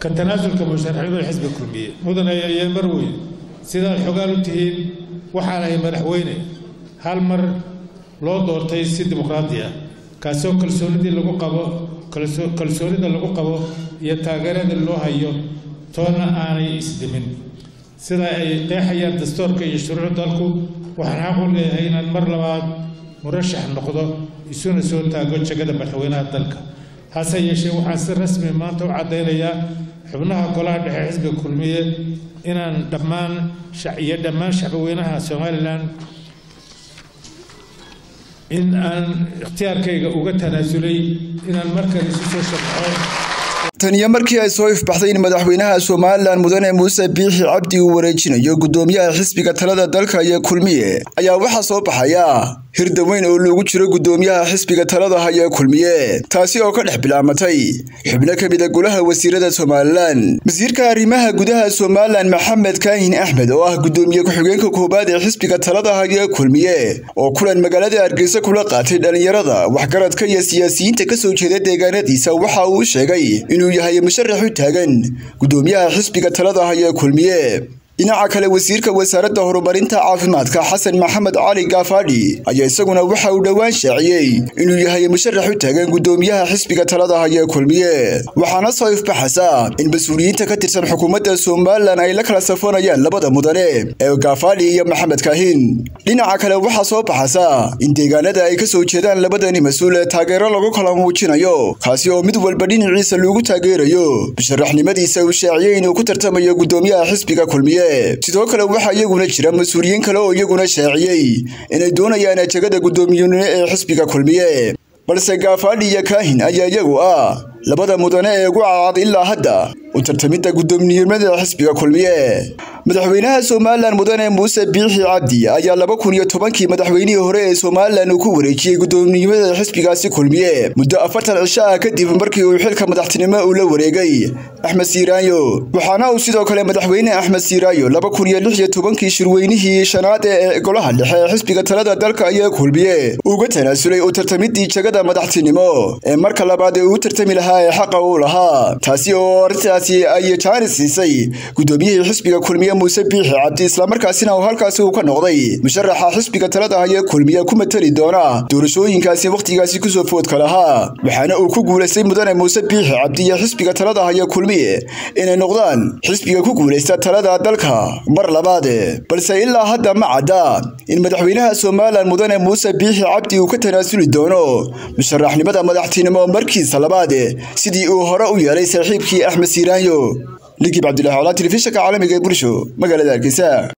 ka tanaasulka musharaxiinada xisbiga kulmiye mudan ayay mar weyn sidaad xogaan u tihiin waxaan ahay madaxweyne hal mar loo doortay si dimuqraadi ah kaasoo kalsoonidii lagu qabo kalsoonida lagu qabo iyo taageerada loo hayo toonna aanay isdimin sida ay qeexayaan dastuurka iyo shuruuc dalku waxaan xaq u leeyahay inaan mar labaad murashax noqdo isuna soo taago jegada madaxweynaha dalka hase yeeshee waxaan si rasmi maanta u caddaynayaa xubnaha golaha dhexe xisbiga kulmiye inaan dhammaan iyo dhammaan shacbweynaha somalilan in aan ikhtiyaarkayga uga tanaasulay inaan markale isu soo sharxo taniyo markii ay soo ifbaxday in madaxweynaha somalilan mudane muuse biixi cabdi uu wareejinayo guddoomiyaha xisbiga talada dalka iyo kulmiye ayaa waxaa soo baxaya hirda weyn oo loogu jiro guddoomiyaha xisbiga talada haya kulmiye taasi oo ka dhex bilaamatay xubno ka mida golaha wasiirada somalilan wasiirka arrimaha gudaha somalilan maxamed kaahin axmed oo ah guddoomiye ku-xigeenka koowaad ee xisbiga talada haya kulmiye oo kulan magaalada hargeysa kula qaatay dhallinyarada waxgaradka iyo siyaasiyiinta kasoo jeeda deegaanadiisa waxa uu sheegay inuu yahay musharax u taagan guddoomiyaha xisbiga talada haya kulmiye dhinaca kale wasiirka wasaaradda horumarinta caafimaadka xasan maxamed cali gaafadhi ayaa isaguna waxa uu dhowaan shaaciyey inuu yahay musharax u taagan guddoomiyaha xisbiga talada haya kulmiye waxaana soo ifbaxaysa in mas-uuliyiinta ka tirsan xukuumadda somalilan ay la kala safanayaan labada mudane ee gaafadhi iyo maxamed kaahin dhinaca kale waxaa soo baxaysa in deegaanada ay kasoo jeedaan labadani mas-uul ee taageero lagu kala muujinayo kaasi oo mid walba dhinaciisa loogu taageerayo musharaxnimadiisa uu shaaciyey inuu ku tartamayo guddoomiyaha xisbiga kulmiye sidoo kale waxaa iyaguna jira mas-uuliyiin kale oo iyaguna shaaciyey inay doonayaan ajegada guddoomiyenimo ee xisbiga kulmiye balse gaafadhi iyo kaahin ayaa iyagu ah labada mudane ee ugu cadcad ilaa hadda u tartamidda guddoomiyenimada xisbiga kulmiye madaxweynaha somalilan mudane muuse biixi cabdi ayaa laba kun iyo tobankii madaxweynihii hore ee somalilan uu ku wareejiyey guddoominimada xisbigaasi kulmiye muddo afartan cisho ah kadib markii uu xilka madaxtinimo uu la wareegay axmed siiraanyo waxaana uu sidoo kale madaxweyne axmed siiraayo laba kun iyo lix iyo tobankii shirweynihii shanaad ee golaha dhexe ee xisbiga talada dalka ayaa kulmiye uga tanaasulay u tartamidii jagada madaxtinimo ee marka labaad ee uu tartami lahaa ee xaqa uu lahaa taasi oo arrintaasi ay jaanis siisay guddoomiyihii xisbiga kulmiye muuse biixi cabdi islamarkaasina uu halkaasi uu ka noqday musharaxa xisbiga talada haya kulmiye ku matali doona doorashooyinkaasi wakhtigaasi kusoo foodka lahaa waxaana uu ku guulaystay mudane muuse biixi cabdi iyo xisbiga talada haya kulmiye inay noqdaan xisbiga ku guulaysta talada dalka mar labaad balse ilaa hadda ma cadda in madaxweynaha somalilan mudane muuse biixi cabdi uu ka tanaasuli doono musharaxnimada madaxtinimo markiisa labaad sidii uu hore u yeelay saaxiibkii axmed siiraanyo ligib cabdulahi colaa telefishinka caalamiga ee bulsho magaalada hargeysa